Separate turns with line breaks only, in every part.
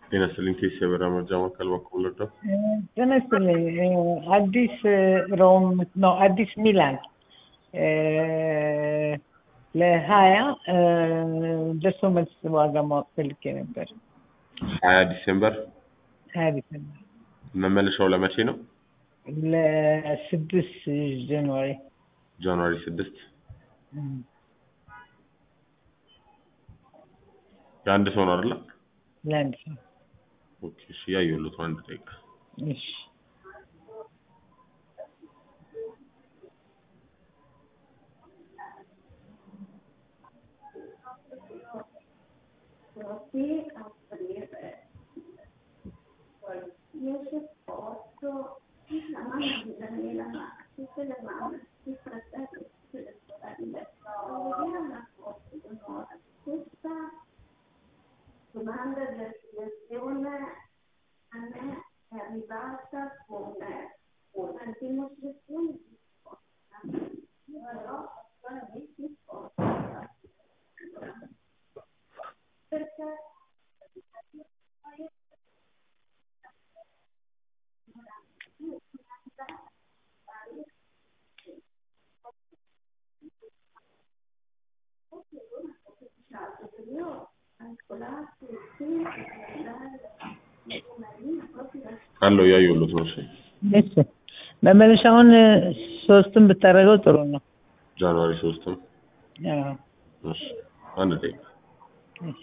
ጤና ይስጥልኝ ኬስ የበራ መርጃ ማዕከል በኩል ወደው
ጤና ይስጥልኝ አዲስ ሮም ነው አዲስ ሚላን ለሀያ ደርሶ መልስ ዋጋ ማወቅ ፈልጌ ነበር።
ሀያ ዲሴምበር
ሀያ ዲሴምበር
መመለሻው ለመቼ ነው?
ለስድስት ጃንዋሪ
ጃንዋሪ ስድስት የአንድ ሰው ነው አይደለ?
ለአንድ ሰው
ኦኬ እሺ፣ ያየሁት አንድ ደቂቃ
እሺ
Così aprire qualsiasi posto la mamma di Daniela ma tutte le mamme, i fratelli, tutte le sorelle. Vediamo una cosa d'onore. Questa domanda di affiliazione a me è arrivata come una dimostrazione di forza. Però attualmente di forza. Perché
አለው ያየሁት ነው። እሺ
እሺ መመለሻውን ሶስቱን ብታደርገው ጥሩ ነው።
ጃንዋሪ ሶስትም
አዎ፣
እሺ አንድ ደቂቃ
እሺ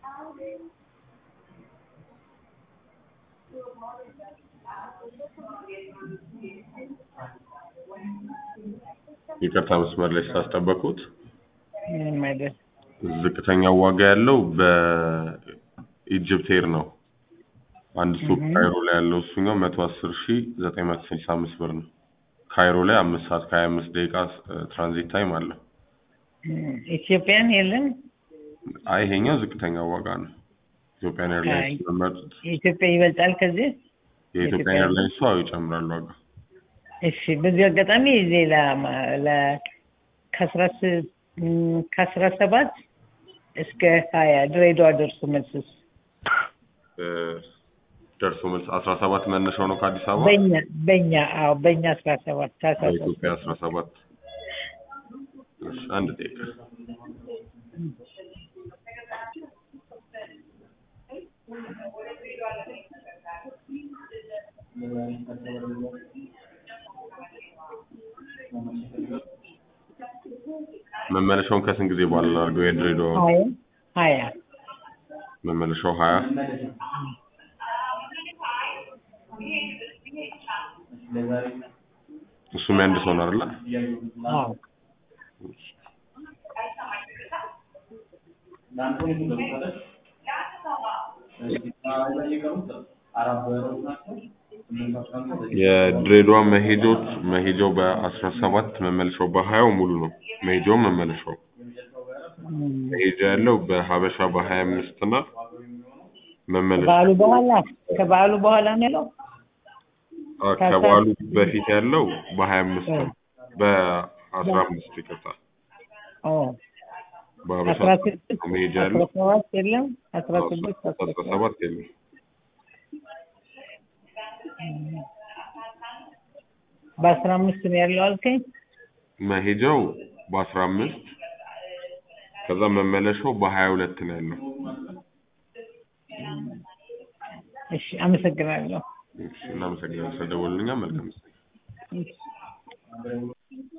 ይቅርታ መስመር ላይ ስላስጠበቁት
ምንም አይደል።
ዝቅተኛው ዋጋ ያለው በኢጅፕት ኤር ነው። አንድ ስቶፕ ካይሮ ላይ ያለው እሱኛው መቶ አስር ሺ ዘጠኝ መቶ ስልሳ አምስት ብር ነው። ካይሮ ላይ አምስት ሰዓት ከሀያ አምስት ደቂቃ ትራንዚት ታይም አለው።
ኢትዮጵያን የለም።
አይ ይሄኛው ዝቅተኛው ዋጋ ነው። ኢትዮጵያን ኤርላይንስ መመጡት
የኢትዮጵያ ይበልጣል ከዚህ።
የኢትዮጵያን ኤርላይንስ ሰው ይጨምራል ዋጋ።
እሺ በዚህ አጋጣሚ ሌላ ማ- ለ- ከአስራ ስ- ም፣ ከአስራ ሰባት እስከ ሀያ ድሬዳዋ ደርሶ መልስስ
እ፣ ደርሶ መልስ አስራ ሰባት መነሻው ነው ከአዲስ አበባ
በእኛ በእኛ አዎ በእኛ አስራ ሰባት ታህሳስ
በኢትዮጵያ አስራ ሰባት እሺ አንድ ደቂቃ መመለሻውን ከስንት ጊዜ በኋላ ላድርገው? የድሬዳዋ
ሀያ ሀያ
መመለሻው ሀያ እሱም የአንድ ሰው ነው አይደለ?
አዎ
የድሬዳዋ መሄጃዎች መሄጃው በአስራ ሰባት መመለሻው በሀያው ሙሉ ነው። መሄጃው መመለሻው
ም፣
መሄጃ ያለው በሀበሻ በሀያ አምስት እና መመለሻ
ከበዓሉ በኋላ ከበዓሉ በኋላ ነው ያለው።
አ፣ ከበዓሉ በፊት ያለው በሀያ አምስት ነው። በአስራ አምስት ይቅርታ
ኦ
በሀበሻ
አስራ ስድስት
መሄጃ
አስራ
ያለው
ሰባት የለም አስራ ስድስት አስራ
አስራ
ሰባት
ሰባት የለም።
በአስራ አምስት ነው ያለው አልከኝ።
መሄጃው በአስራ አምስት ከዛ መመለሻው በሀያ ሁለት ነው ያለው።
እሺ አመሰግናለሁ።
እሺ፣ እናመሰግናለን ስለደወሉልኛ። መልካም ጊዜ።
እሺ